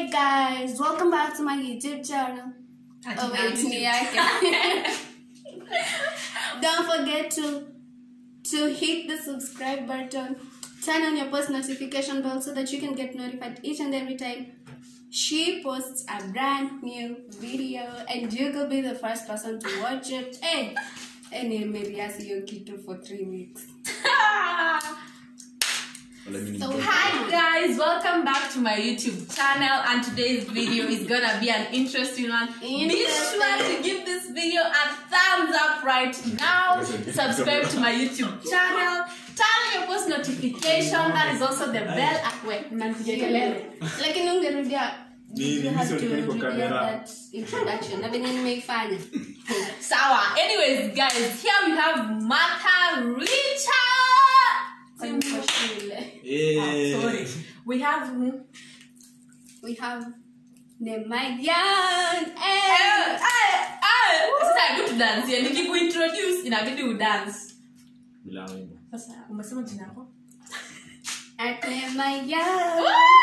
Hey guys, welcome back to my YouTube channel. Oh wait, ni yake. Don't forget to to hit the subscribe button, turn on your post notification bell so that you can get notified each and every time she posts a brand new video and you could be the first person to watch it. Hey, and maybe I see your kitu for three weeks. So Hi guys, welcome back to my YouTube channel and today's video is gonna be an interesting one. Be Interesting. sure to give this video a thumbs up right now. Subscribe to my YouTube channel. Turn on your post notification. That is also the bell. Ah, wait, mnapiga kelele. lakini ungerudia Ni- you ni have mimi to sioni kwa repeat kamera. that introduction na venye nimeifanya Sawa. Anyways, guys, here we have Martha Richard. Kwani kwa shule Oh, sorry. We have we have Nemayan Eh, eh, eh. Sasa hebu tudansie. Nikikuintroduce inabidi udance. Bila wimbo. Sasa umesema jina yako? at Nemayan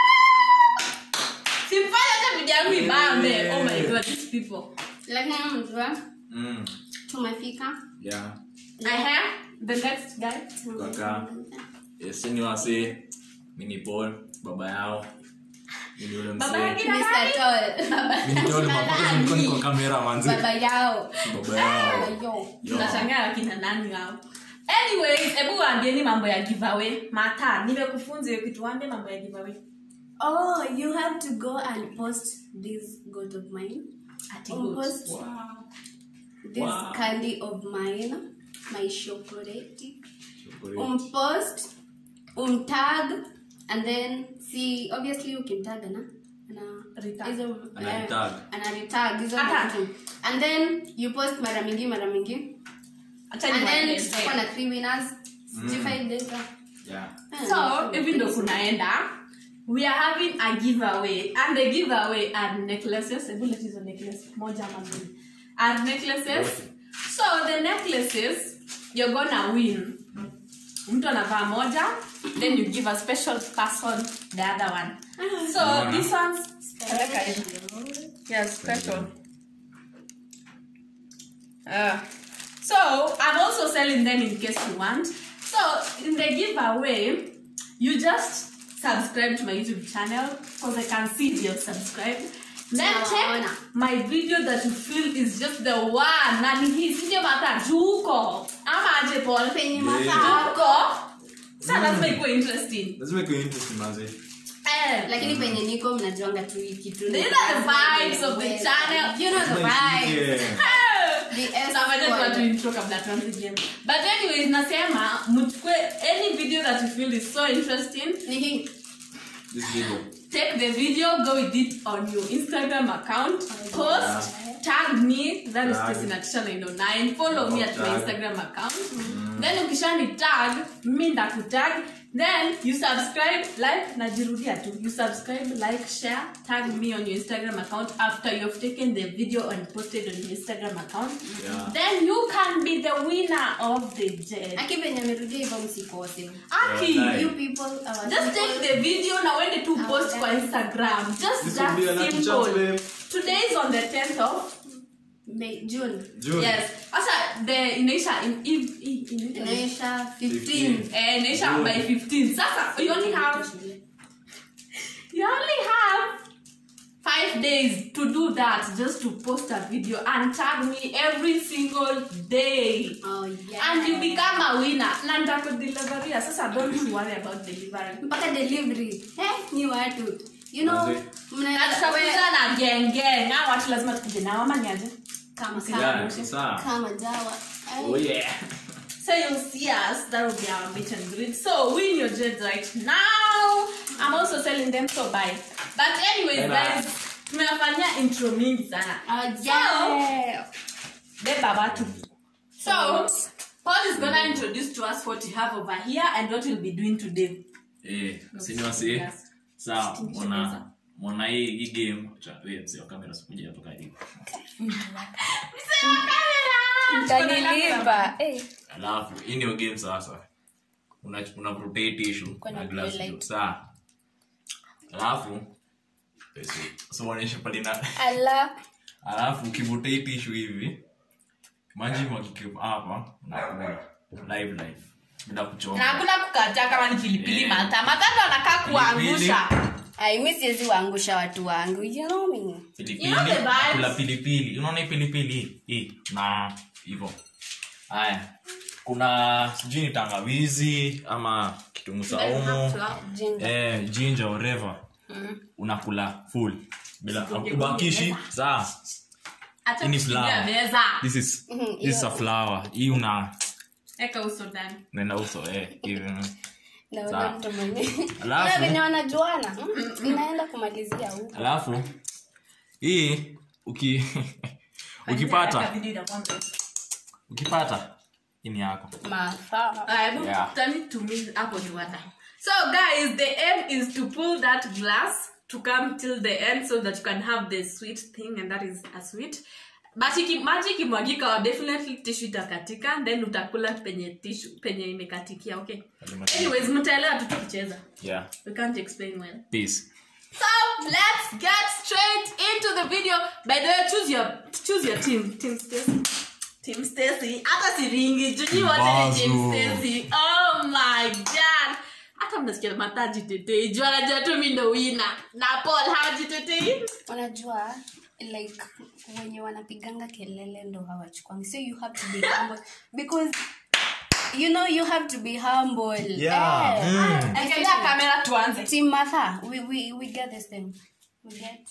Simfanya hata video yangu ibambe. Oh my god, these people. lakini mjua Mm. tumefika Yeah. I have the next guy. Kaka. Yes, ni wase. Mimi ni Paul, baba yao. Mimi yule Baba mzee. yake Mr. Tall Mimi ni yule mapaka nilikuwa niko kamera manzi. baba yao Baba yao. yo Yo. Tunashangaa wakina nani hao. Anyways, hebu waambieni mambo ya giveaway. Mata, nimekufunza hiyo kitu waambie mambo ya giveaway. oh you have to go and post this goat of mine Ati Um, good. post Wow. this Wow. candy of mine my chocolate Chocolate. umpost umtag and then see obviously ukimtag na ana Retag. hizo Ana eh, retag. ana retag hizo Aha. vitu and then you post mara mingi mara mingi Acha and then niwaelezee. tutakuwa na three winners sijui five days ah. Yeah. Eh, so eh, hivi ndo kunaenda we are having a giveaway and the giveaway are necklaces hebu leta hizo necklace moja ama mbili are necklaces so the necklaces you're gonna win mtu anavaa moja then you give a special person the other one so this one's peleka hivi. yes special Uh, so I'm also selling them in case you want. So in the giveaway, you just subscribe to my YouTube channel because I can see you've subscribed. Then Tunawaona. check my video that you feel is just the one. Na ni hii sio mata juko. Ama aje Paul. penye Yeah. masaa Juko. Sasa lazima ikuwe interesting. Lazima ikuwe interesting manzi. Eh, lakini penye niko mnajuanga tu hii kitu ni- These are the vibes of the channel. you know the Lazima vibes ishike. the S Tunafanya tu squad. watu intro kabla tuanze game. But anyways, nasema mchukue any video that you feel is so interesting, ni hii This video. take the video, go with it on your Instagram account, post, tag me, that is Tag. Christina Tisha 909, follow me at my Tag. Instagram account. Then ukishani tag, mi ndakutag, then you subscribe, like, najirudia tu. You subscribe, like, share, tag me on your Instagram account after you've taken the video and posted on your Instagram account. Yeah. Then you can be the winner of the jet. aki penye amerudia hivyo msikose Aki, Yeah, you people our just people, take the video na uende tu post kwa Instagram. Just This that will be a lucky chance, simple. babe. Today is on the 10th of May, June June. yes. Sasa the inaisha in, in, in, in, inaisha 15 15. eh, inaisha June. by 15. Sasa you only have you only have five days to do that just to post a video and tag me every single day. oh yeah And you become a winner. Na nitakudeliveria. Sasa don't worry about delivery. mpaka delivery eh ni watu you know Manze. Na mnaweza tutakuja na genge na watu lazima tukuje nao ama niaje kama Yeah, kama sasa. kama jawa Ay. Oh yeah. so you'll see us that will be our meet and greet so win your jet right now i'm also selling them so buy but anyways Bye-bye. guys tumewafanyia intro mingi sana oh yeah beba watu so paul is gonna introduce to us what you have over here and what we'll be doing today Eh, sini wasi. Yes. Sawa, mwana mwana hii hii game. Cha, wewe mzee wa kamera sikuja hapa karibu. Utanilipa. Eh. Alafu hii ndio game sasa. Una una rotate issue Kuna na glass blue light. juu. Sawa. Alafu so uonyeshe pale na ala alafu ukivuta hii tishu hivi maji mwagike hapa unakula live live bila na kuchoma hakuna kukataa kama ni pilipili Eh. mata matando anakaa kuangusha ai mi siwezi waangusha watu wangu you know me pilipili You know the vibes. kula pilipili unaona hii pilipili hii? hii na hivyo haya kuna sijui ni tangawizi ama kitunguu saumu Ginger. eh, ginger whatever unakula full bila ubakishi saa Acha Hii ni kushikilia flour. meza this is this is a flower hii una eka uso ndani nenda uso eh hivi naona Sawa. mtu mwenye Alafu- Na venye wanajuana mm, inaenda kumalizia huko alafu hii uki ukipata Video inakuwa mrefu. ukipata hii ni yako mafaa Ah, hebu Yeah. turn it to me hapo juata so guys the aim is to pull that glass to come till the end so that you can have the sweet thing and that is a sweet but iki, maji ikimwagika definitely tissue itakatika then utakula penye tissue penye imekatikia okay anyways mtaelewa tu tukicheza yeah we can't explain well peace So let's get straight into the video. By the way, choose your choose your team. Team Stacy. Team Stacy. Hata siringi. Juji wote ni Team Mbazu. Stacy. Oh my god. Hata mnasikia mataji tetei. Jua najua tu mimi ndo winner. Na Paul hajitetei. unajua like wenye wanapiganga kelele ndo hawachukwangi so you have to be humble because you know you have to be humble Yeah, Eh, mm. Ekelea kamera tuanze. team Martha, we, we, we get this thing we get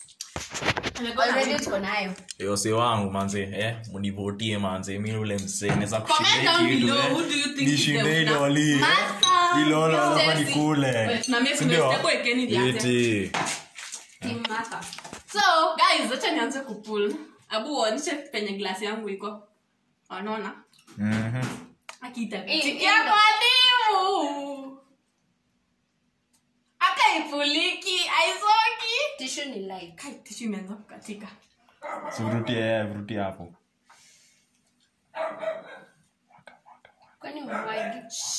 already tuko nayo yose wangu manze eh munivotie manze mi ule msee naweza Comment down below, who do you think is the nishinde winner? doli Martha, ilolo Stacy. lazima nikule Wait, na mimi Sindio? kuna step wekeni ndianze. Eti. team Martha. So guys, acha nianze kupull. Abu uonyeshe penye glasi yangu iko. Wanaona? Mhm. akitatikia mwalimu hata ipuliki aisoki tissue ni like Kai, tishu imeanza kukatika Si vurutie, eh, vurutie hapo kwani umwagi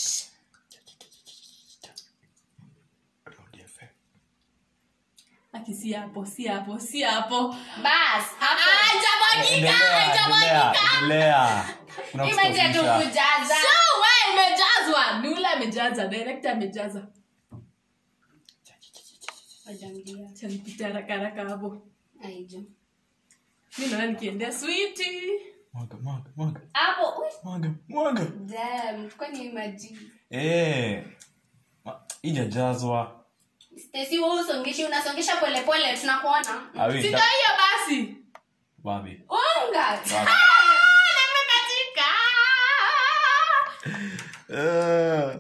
aki si hapo si hapo si hapo bas hapo haijamwagika Endelea, haijamwagika endelea, endelea. Kuna imeje tu kustopisha. kujaza so we imejazwa nula amejaza director amejaza Wajamlia. chanipita haraka haraka hapo Aijo. mi naona nikiendea switi Mwaga, mwaga, mwaga, hapo ui, mwaga, mwaga. damn, kwani maji Eh, ma- ijajazwa Stacy wewe usongeshi unasongesha polepole tunakuona Awi, sindo da- hiyo basi wapi? unga Wapi? nimekatika Eh.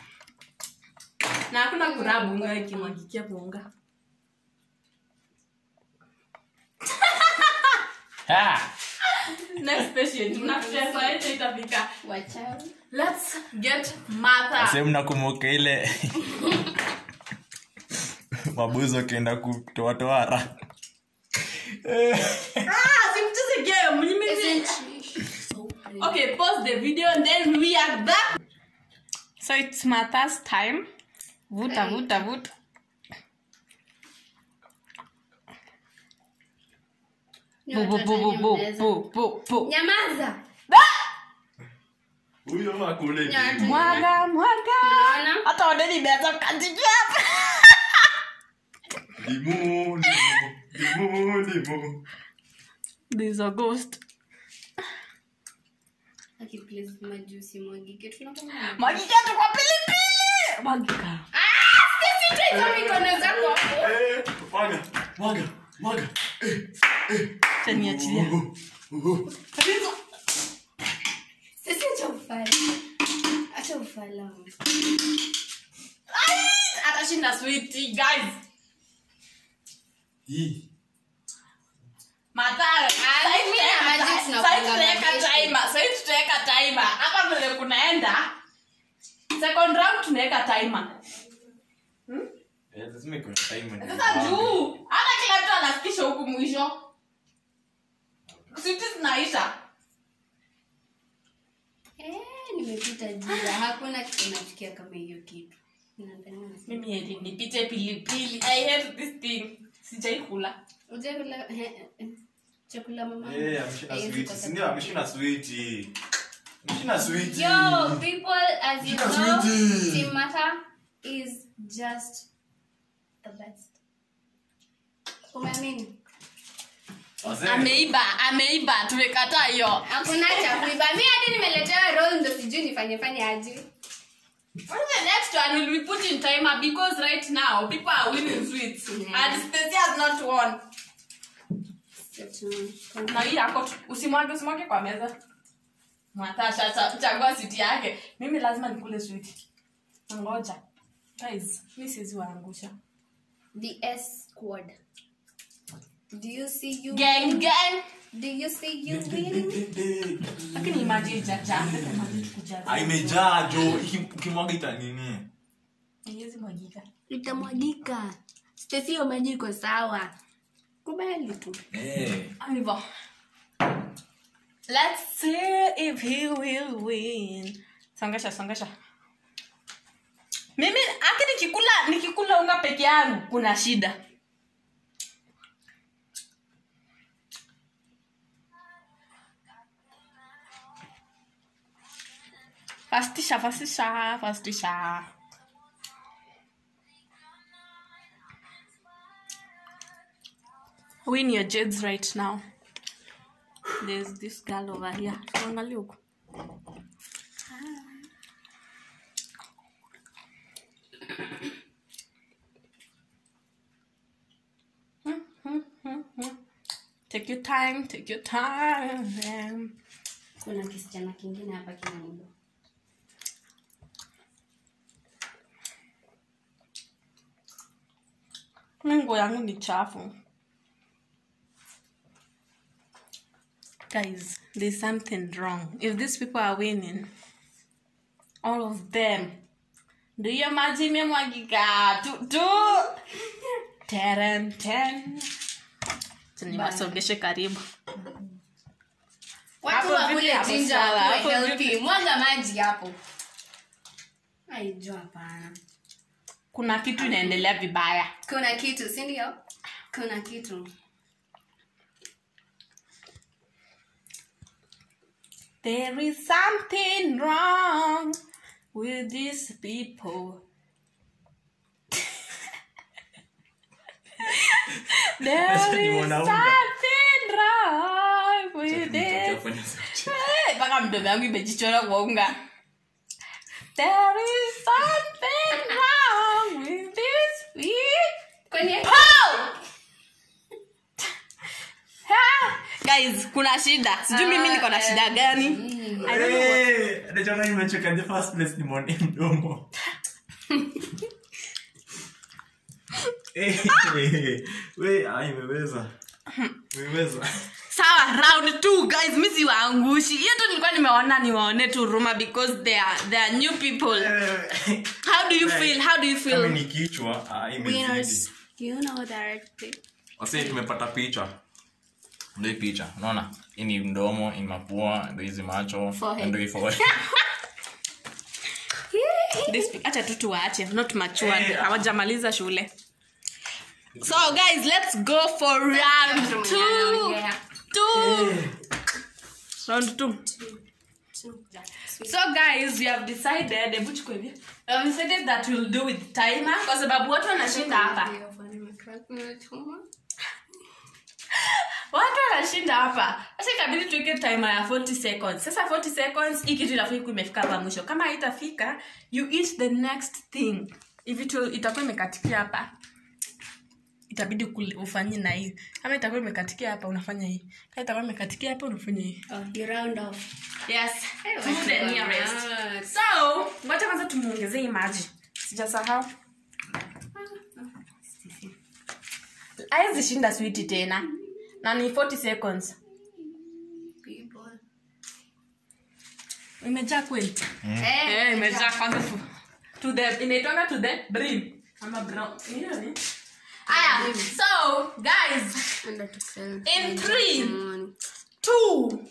na hakuna kurabu unga ikimwagikia kuunga Ha! next patient tunacheza yetu itafika wachawi let's get mother sehemu nakumbuka ile mabuzi wakienda kutoatoara ah simcheze game Isn't mimi she so pretty? okay pause the video and then we are back so it's mother's time vuta vuta vuta Ni bu bu watoto bu bu wenye bu mnaweza- bu bu bu nyamaza huyo akule Ni watu- mwaga mwaga Unaona? hata wadeni imeanza kukatikia hapa limu limu limu limu there's a ghost Aki, please, maji usimwagike. Tunakunywa maji. mwagika tu kwa pilipili mwagika Stacy, toa hizo mikono zako hapo. Eh, mwaga mwaga mwaga chaniachilia Stacy, acha ufala. Acha ufala. atashinda switi guys hii Mathayo, Ah, mimi na maji sahii tunapanga tutaweka majeshi. timer, sahii tutaweka timer. hapa vile kunaenda second round tunaweka timer Eh, lazima ikuwe na time ndio sasa ibambe. juu hata kila mtu anafikisha huku mwisho switi zinaisha Eh, nimepita jia hakuna kitu nafikia kama hiyo kitu Nadhani unasema- mimi heri nipite pilipili i hate this thing sijaikula Ujakula eh, eh, chakula mama. Eh, ameshinda Haiwezi switi. kosa. Si ndio ameshinda switi. Ameshinda switi. Yo, people, as you Shika know, switi. Team Mata is just the best. Umeamini? Wazee. ameiba ameiba tumekataa hiyo Hakuna cha kuiba. Mimi hadi nimeletewa roll ndo sijui nifanye fanye aje. What's the next one will be put in timer because right now people are winning sweets Yeah. and Stacy has not won. Na hii yako tu- usimwage usimwage kwa meza. Mwatasha cha- chagua siti yake. Mimi lazima nikule sweet. Ngoja. Guys, mimi siwezi waangusha. The S squad. Do you see you? Gang gang. Do you see you winning? Lakini imagine jaja. Imagine kujaza. Ah, imejaa jo Iki- ukimwaga ita nini Haiwezi mwagika. Itamwagika. Stacy hiyo maji iko sawa. Kubali tu. Eh. Hivyo. Let's see if he will win. Songesha, songesha. Mimi aki nikikula nikikula unga peke yangu kuna shida. Fastisha, fastisha, fastisha. Win your jades right now. There's this girl over here. Angalia huko. Take your time, take your time. Kuna kisichana kingine hapa kina mudo. Mungu yangu ni chafu. Guys, there's something wrong. If these people are winning, all of them, do you imagine me mwagika? Tu, tu. Teren, ten. Niwasongeshe karibu. Watu Hapo wakule vipi hapo ginger sawa, wakuwe hapo healthy. vipi? Mwaga maji hapo. Aijua hapana. Kuna kitu inaendelea vibaya. Kuna kitu, si ndio? Kuna kitu. There is something wrong with these people. There Sasa ni is mwanaume. something wrong with this. Utafanya sauti. Eh, mpaka mdomo yangu imejichora kwa unga. There is something wrong with this people. Kwani Ha! Guys, kuna shida. Sijui mimi niko na shida gani. I don't know. Eh, nachoka nimechoka in the first place ni mwone mdomo Eh, we ah, imeweza imeweza sawa round two guys mi siwaangushi hiyo tu nilikuwa nimeona niwaone tu ruma because they are, they are new people Eh, how do you feel how do you kama feel ni kichwa ah, imezidi winners? You know that. wasi tumepata picha ndo hii picha unaona hii ni mdomo hii ni mapua ndo hizi macho Forehead. ndo hii forehead. This pe- acha tu tuwaache not matured Eh, hawajamaliza shule so guys let's go for round two Yeah. two round two so guys we have decided hebu chukua hivi. we have decided that we'll do with timer kwa sababu watu wanashinda hapa watu wanashinda hapa sasa ikabidi tuweke timer ya 40 seconds sasa 40 seconds hii kitu inafaa ikuwa imefika hapa mwisho kama haitafika you eat the next thing if it will- itakuwa imekatikia hapa itabidi kule- ufanye na hii kama itakuwa imekatikia hapa unafanya hii kama itakuwa imekatikia hapa unafanya hii Oh, you round off. yes to the nearest Yes. so ngoja kwanza tumuongezee hii maji sijasahau aezishinda switi tena na ni 40 seconds People. imejaa kweli Eh, Eh, imejaa kwanza fu- to the inaitwanga to the brim ama brown Hiyo ni- aya so guys Under to sell. In three. Mm. two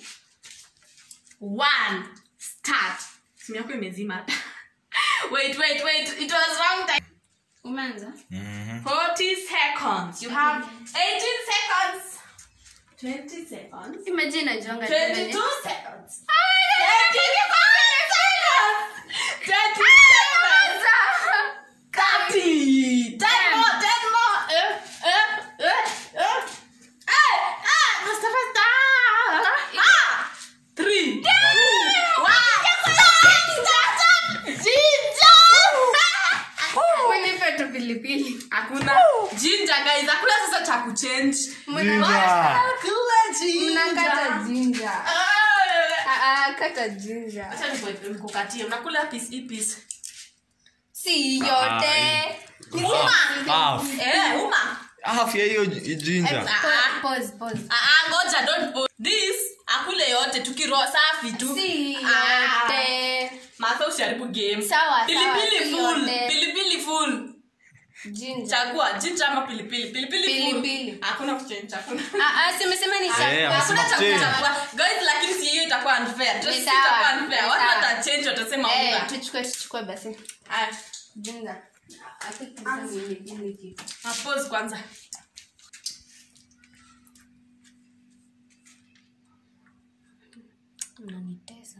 one start simu yako imezima wait wait wait it was wrong time umeanza 40 seconds you have 18 seconds 20 seconds imagine najuanga 22 tena. seconds 25 seconds 27 30 10 more 10 more eh eh eh eh eh ah faster faster ah 3 Unipe tu pilipili hakuna jinja guys hakuna sasa cha kuchange Mna- kula mnakata jinja jinja Ah. Ah, ah, kata jinja acha niku- nikukatie unakula piece hii piece si yote Half, half. eh uma Half ya hiyo ji- jinja ah Pause, pause. ah ah, ngoja don't put this akule yote tukiro safi tu si Ah. yote Martha usiharibu game Sawa, pilipili sawa, si full yote. pilipili full jinja chagua jinja ama pilipili pilipili Pilipili. full hakuna kuchange hakuna Ah, ah, simesema ni Eh, chakula. hakuna cha Change. kuchagua guys lakini si hiyo itakuwa unfair Just Ni itakuwa sawa, unfair ni watu sawa. watachange watasema Eh, unga tuchukue tuchukue basi haya jinja I think jinja ni pilipili. Ah, pause kwanza mnanitesa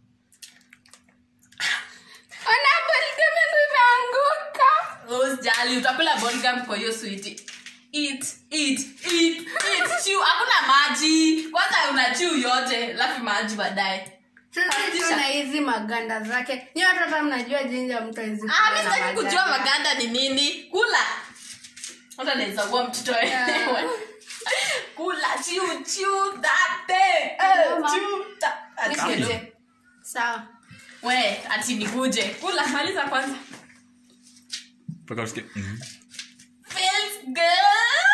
ona balgam yangu imeanguka usijali utakula bolgam kwa hiyo switi eat eat eat eat chew hakuna maji kwanza una chew yote lafu maji baadaye sisi tuna hizi maganda zake nyi watu hata mnajua jinja mtu hizi ah mimi sitaki kujua maganda ni nini kula hata naweza kuwa mtoto wewe kula chew chew that thing eh, Mama. chew that nikuje sawa we ati nikuje kula maliza kwanza mpaka usikie mhm. feels good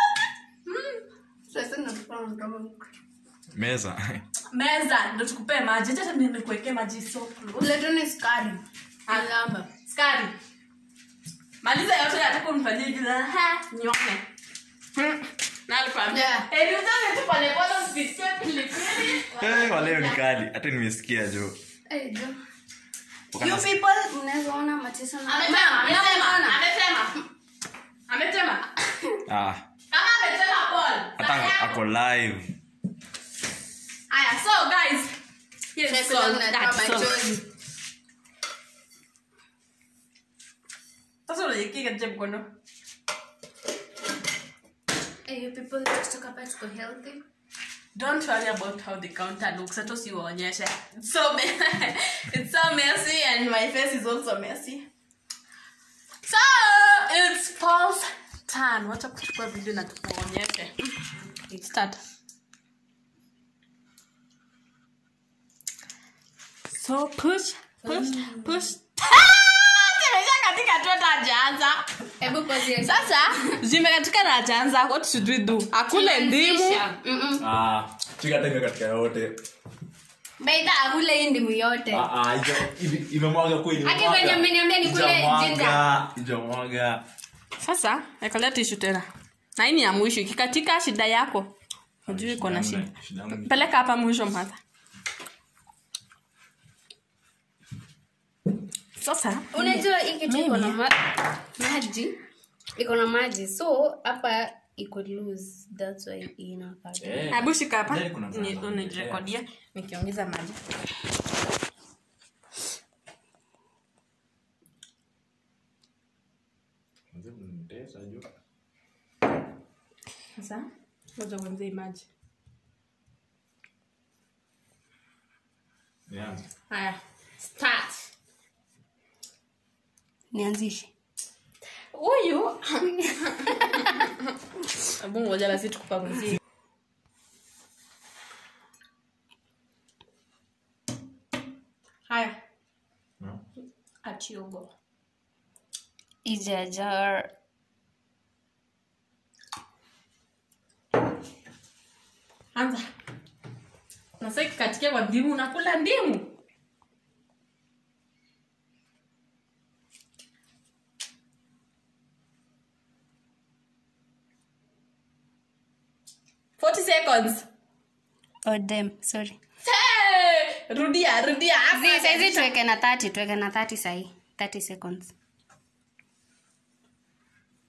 sasa nakupa mdomo meza meza ndo tukupee maji hata nimekuwekea maji so close uletoni skari alamba skari maliza yote yataka unifanyie hivi na ha nyone Hmm. na alikwambia Yeah. eh ni utake tu pale pale usipitie pilipili Eh, kwa leo ni kali hata nimesikia jo Eh, jo. Wakana- you people mnaweza ona mateso na ametema ametema Mnaona? ametema ametema Ah, kama ametema ball hata ako live haya so guys here is Chakula all mnatoa that's all machozi. sasa unajikinga je mkono Eh, you people tutatoka hapa tuko healthy don't worry about how the counter looks hata usiwaonyeshe It's so me- it's so messy and my face is also messy so it's Paul's turn wacha kuchukua video na tukuonyeshe start so push push push Zimejaa katika tu hata hajaanza hebu pause sasa zimekatika na hajaanza what should we do akule ndimu Mm-mm. Ah, chika hata ime katika yote Baita akule hii ndimu yote Ah, ah, ija- hivi- imemwaga kweli Ati imemwaga. venye mmeniambia nikule Ijamwaga, ginger. ijamwaga. sasa ekolea tishu tena na hii ni ya mwisho ikikatika shida yako hujui iko na shida Shida yangu ni- peleka hapa mwisho mata sasa unajua hii kitu iko na ma- maji iko na maji so hapa iko loose that's why inakaa Eh, hebu shika hapa Ndani kuna ni- mama. unirekodia nikiongeza maji Mzee mnitesa jo. sasa ngoja uanze hii maji Nianze. haya start nianzishe huyu hebu ngoja basi tukupanguzie haya No. atiogo ijajar anza nasa kikatikia kwa ndimu unakula ndimu Forty seconds. oh damn sorry Hey! rudia rudia hapa. Zi- saizi tuweke na 30 tuweke na 30 sahi 30 seconds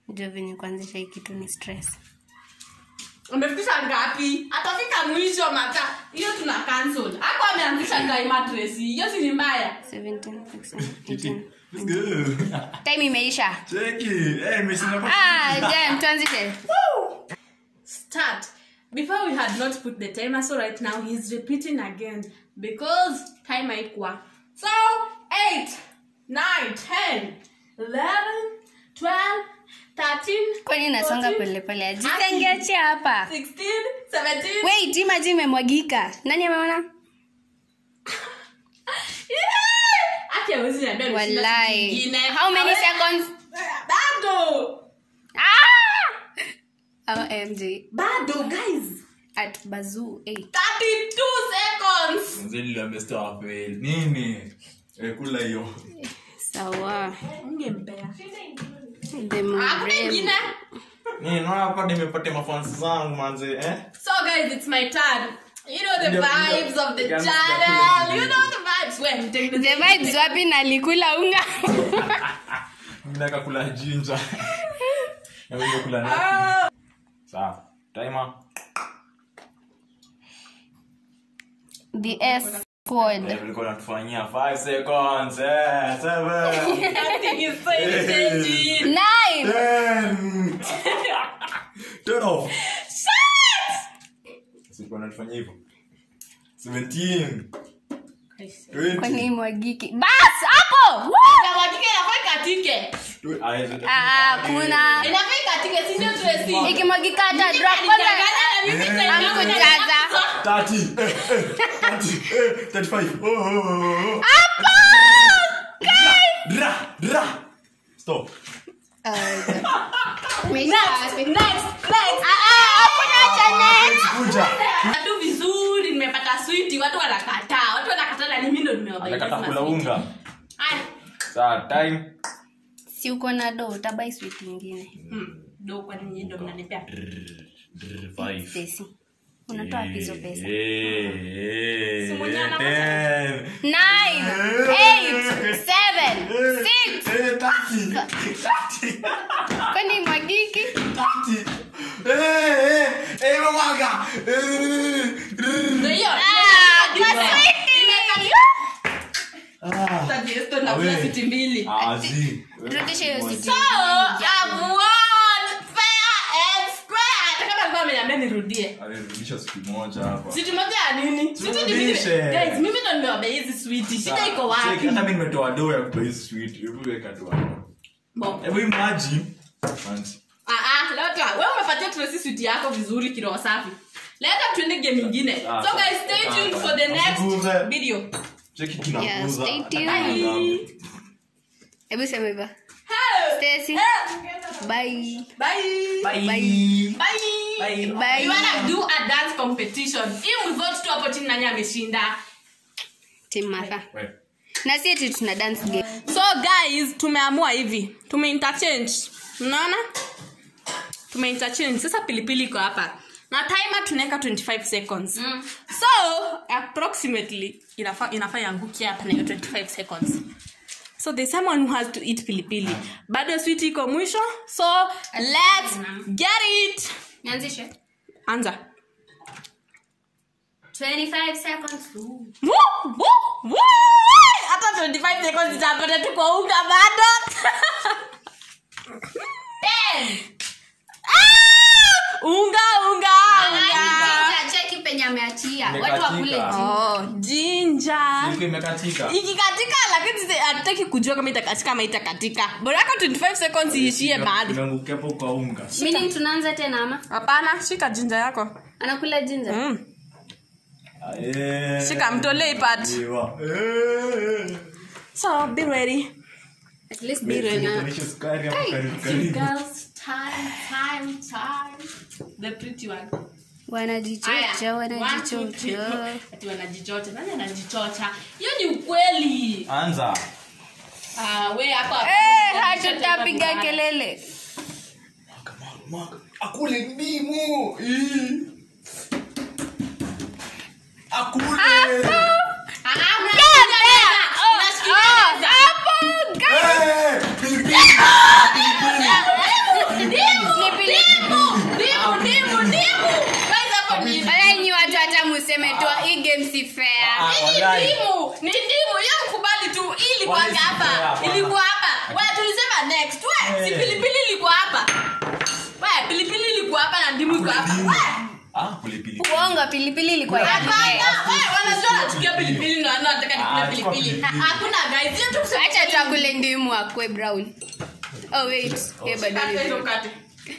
jo venye kuanzisha hii kitu ni stress umefikisha ngapi atafika mwisho mata hiyo tuna cancel ako ameanzisha ngai matress hiyo si ni mbaya 17 16, 18. Let's go. time imeisha Cheki. Eh, imeshinda kwa- ah, damn, tuanzishe start before we had not put the timer so right now he's repeating again because time haikuwa so 8 9 10 11 12 13 kwani nasonga 14, polepole ajisengeache hapa 16 17 wait hii maji imemwagika nani ameona Yeah! Ati hawezi niambia nishinda siku walai nyingine. how many Hawezi- seconds bado ah! omg bado guys at bazoo 8 32 seconds Mzee niliambia stop, eh, nini Eh, kula hiyo sawa ungempea the hakuna mrembo ingine Nini, naona hapa nimepatia mafansi zangu manze eh? so guys it's my turn you know the Ndio, vibes ndio. of the Ndio, channel ndio. you know the vibes when take the the vibes wapi nalikula unga Nataka kula jinja Na wewe kula nini? Ah, sawa timer the s squad Eh, ulikuwa unatufanyia 5 seconds eh 7 nothing is so changing. nine 10 turn off Sikuwa unatufanyia hivyo 17 kwani 20 mwagiki bas hapo Woo! Kawakike inafaa ikatike. Ah, kuna Inafaa ikatike, si ndio Tracy? ikimwagika hata Mimi drop kwanza nalichanganya na mimi tena hamkujaza 30 eh, eh, 30 eh, 35 oh, oh, oh, oh. Dra, dra. Stop. Kuja. tu vizuri nimepata switi watu wanakataa watu wanakataa na mimi ndo nimewabaia Anakata kula unga. Aya. Sawa, time. si uko na do utabai swit ingine Hmm, ndo kwani nyinyi ndo mnanipea Drr, five. Stacy, unatoa wapi hizo pesa Eh, eh, Si mwenye ana ten. Nine, eight, seven, six. Eh, thirty. Thirty. kwani mwagiki Thirty. Eh, eh, eh, mamanga. Eh, ndo hiyo Ah, kwa switi. ah. Tadiesto na kula Awe. switi mbili Ah, zi. Rudisha hiyo switi. so I've won fair and square hata kama alikuwa ameniambia nirudie Alirudisha siku moja hapa. switi moja ya nini switi ni mimi Turudishe. guys mimi ndo nimewabea hizi switi shida iko wapi Cheki, hata mimi nimetoa doo ya kutoa hizi sweet. Hebu weka tu hapo. Bo. Hebu imagine. Fancy. Ah, ah, leta wewe umepatia Tracy switi yako vizuri kiroho safi leta tuende game ingine Ah, so guys stay sawa. tuned for the next Usiguze. video Cheki Yeah, kinakuza. stay tuned. Bye. hebu sema hivyo Hey. Stacy. Eh. bye Bye. Bye. Bye. Bye. We wanna do a dance competition. Hii mvote tu hapo chini nani ameshinda. Team Martha. We. na si eti tuna dance game So guys, tumeamua hivi. Tume interchange. Unaona? Tume interchange. Sasa pilipili iko hapa. Na timer tunaweka 25 seconds. So, approximately inafaa inafaa iangukie hapa na hiyo 25 seconds. So there's someone who has to eat pilipili. Bado sweet iko mwisho. So, let's get it. nianzishe Anza. 25 seconds Woo! Woo! Woo! hata 25 seconds itapata tu kwa unga bado Ah! unga unga unga cheki penye ameachia watu Imekatika. wakule juu oh jinja Siku imekatika. ikikatika lakini si- hatutaki kujua kama itakatika ama itakatika boraka 25 seconds iishie mahali Imeangukia hapo kwa unga. meaning tunaanza tena ama hapana shika jinja yako anakula jinja mm. Ah, eh. shika mtolee part Iwa. Eh. so be ready at least be ready na Nitanisha sukari hapo karibu karibu. girls time time time the pretty one wanajichocha One, two, three, wanajichocha four. Ati wanajichocha nani anajichocha hiyo ni ukweli Anza. Ah, we hapa Eh, hatutapiga kelele Mwaga, mwaga, mwaga. Akule ndimu. Ii. Akule. Ah, ah, mnashikilia. Mnashikilia. Eh, pilipili. Pilipili. game si fair Ah, Hii walai. ni ndimu ni ndimu hiyo mkubali tu Hii ilikuwa Wale si fair, hapa hapana. ilikuwa hapa wewe tulisema next we si Eh. pilipili ilikuwa hapa we pilipili ilikuwa hapa na ndimu iko hapa Ndimu. we Ah, pilipili. uongo pilipili ilikuwa ya hapana fair. we wanajua nachukia pilipili na wanataka Ah, nikule chukua pilipili pilipili. hakuna guys hiyo tu kusema acha tuakule ndimu akwe brown oh wait hiyo bado Kata ni hizo brown. kate.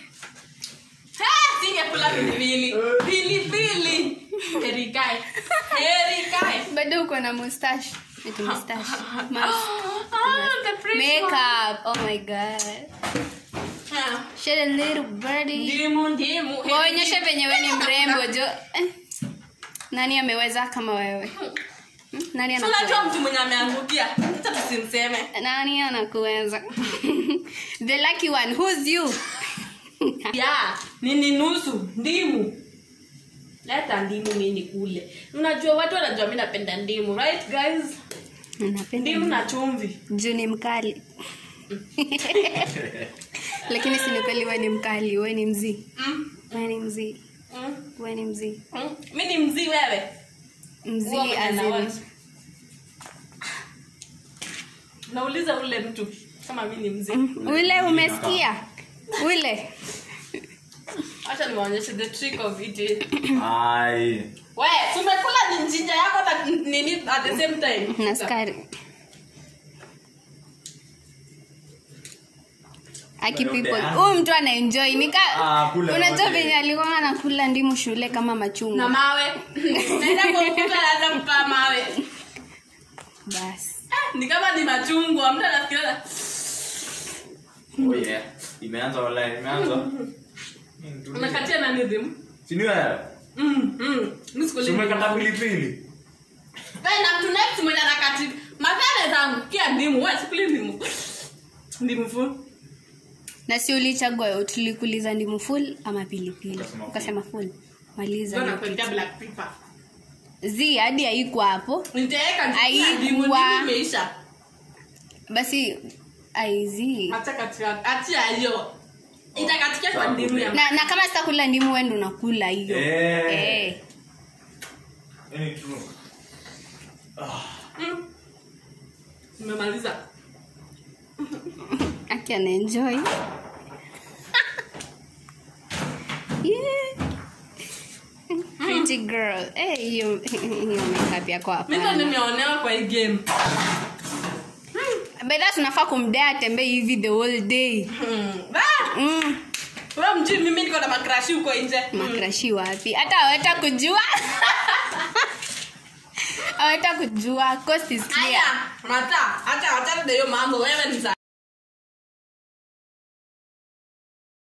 Eh, singekula pilipili pilipili heri kae heri kae bado uko na mustache Eti mustache Mask. Ah, the fresh one. makeup oh my god Ah, shed a little birdie ndimu ndimu heri waonyeshe venye we ni mrembo jo Eh, nani ameweza kama wewe Hmm? nani Si unajua anakuweza mtu mwenye ameangukia hata tusimseme nani anakuweza the lucky one who's you ya nini nusu ndimu leta ndimu mi nikule unajua watu wanajua mi napenda ndimu right guys napenda ndimu na chumvi juu ni mkali lakini si ni kweli we ni mkali we ni mzii mm, we ni mzii mm, we ni mzii mm. mi ni mzii wewe Huwa mzii mwenye as in- naona. nauliza ule mtu kama mi ni mzii ule umesikia ule hacha niwaonyeshe the trick of it Ai. we tumekula ni njinja yako na nini at the same time na skari aki people huyu mtu anaenjoy nika Ah, kula unajua yote. venye alikuwa anakula ndimu shule kama na machungwa mawe naenda kwa ukuta naanza kukaa mawe basi Ah, ni kama ni machungwa mtu anafikiria Oh yeah. Imeanza wala imeanza. unakatia na rhythm Si ni wewe? mm mm mimi sikuli Si umekata pilipili? wewe na mtu next mwenye anakati madhara zangu kia ndimu wewe sikuli ndimu ndimu fu na si ulichagua tulikuuliza ndimu full ama pilipili Ukasema full. ukasema full ndio maliza nakuletea black pepper zi hadi haikuwa hapo nitaweka Haikuwa. ndimu ndimu imeisha basi aizi acha katika achia hiyo itakatika kwa ndimu ya na, na kama sitakula ndimu wendo unakula hiyo Eh. Eh. Any true. Mm. nimemaliza aki anaenjoy Yeah. Pretty girl Eh, hiyo hiyo makeup yako mimi ndo hapana nimeonewa kwa hii game bedha tunafaa kumdea atembee hivi the whole day Hmm. Ah! mm. wewe mjui mimi niko na makrashi huko nje makrashi wapi hata aweta kujua aweta kujua cost is Aya, clear mata, acha achana na hiyo mambo wewe ni za